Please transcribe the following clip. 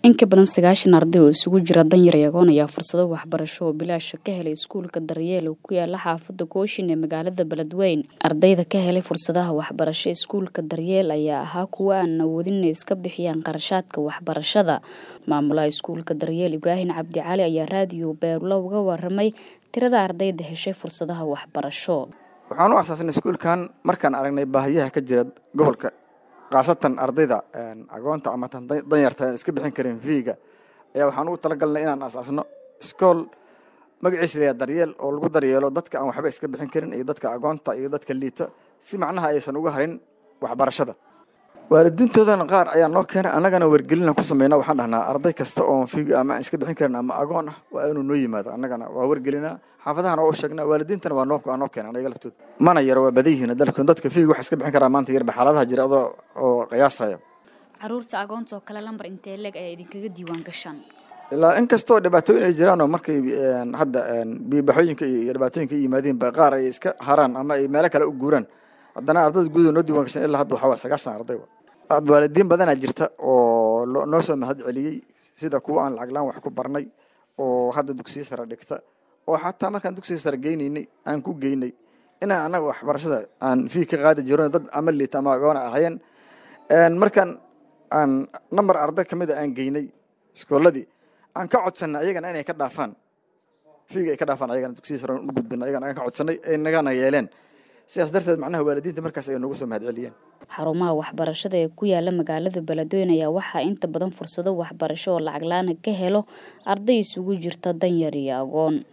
in ka badan sagaashan arday oo isugu jira danyar iyo agoon ayaa fursado waxbarasho oo bilaasha ka helay iskuulka daryeel oo ku yaala xaafada kooshin ee magaalada beledweyne ardayda ka helay fursadaha waxbarasho iskuulka daryeel ayaa ahaa kuwo aan awoodin inay iska bixiyaan qarashaadka waxbarashada maamulaha iskuulka daryeel ibraahim cabdi cali ayaa raadiyo beerlo uga waramay tirada ardayda heshay fursadaha waxbarasho waxaan u asaasnay iskuulkan markaan aragnay baahiyaha ka jira gobolka khaasatan ardayda agoonta ama tan danyarta iska bixin karin viiga ayaa waxaan ugu talagalnay inaan asaasno iskool magaciisa layaa daryeel oo lagu daryeelo dadka aan waxba iska bixin karin iyo dadka agoonta iyo dadka liita si macnaha aysan uga harin waxbarashada waalidiintoodana qaar ayaa noo keenay annagana wargelina ku sameyna waxaan dhahnaa arday kasta oo fiiga ama aan iska bixin karin ama agoon ah waa inuu noo yimaado annagana waa wargelinaa xaafadahana waa u sheegnaa waalidiintana waa noo waa noo keenan ayaga laftooda mana yaro waa badan yihiin dalka dadka fiiga wax iska bixin karaa maanta yarba xaaladaha jira adoo oo qiyaasaya caruurta agoonta oo kale lambar intee leeg ayaa idinkaga diiwaan gashaan ilaa in kastoo dhibaatooyin ay jiraan oo markay hadda biibaxooyinka iyo dhibaatooyinka ay yimaadeen ba qaar ay iska haraan ama ay meelo kale u guuraan haddana ardayda guud noo diiwan gashan ilaa hadda waxaa waa sagaashan arday waalidiin badanaa jirta oo noo soo mahad celiyey sida kuwa aan lacag laan wax ku barnay oo hadda dugsiya sare dhigta oo xataa markaan dugsiga sare geynaynay aan ku geynay inaan annaga waxbarashada aan fii ka qaadi jirno dad ama liita ama agoona ahayeen markaan aan namber arday ka mida aan geynay iskooladii aan ka codsanay ayagana inay ka dhaafaan fiiga ay ka dhaafaan ayagana dugsiya sare u gudbina ayagana aan ka codsanay ay nagana yeeleen sidaas darteed macnaha waalidiinta markaas ay noogu soo mahad celiyeen xarumaha waxbarashada ee ku yaala magaalada beledweyne ayaa waxaa inta badan fursado waxbarasho oo lacag laana ka helo arday isugu jirta danyar iyo agoon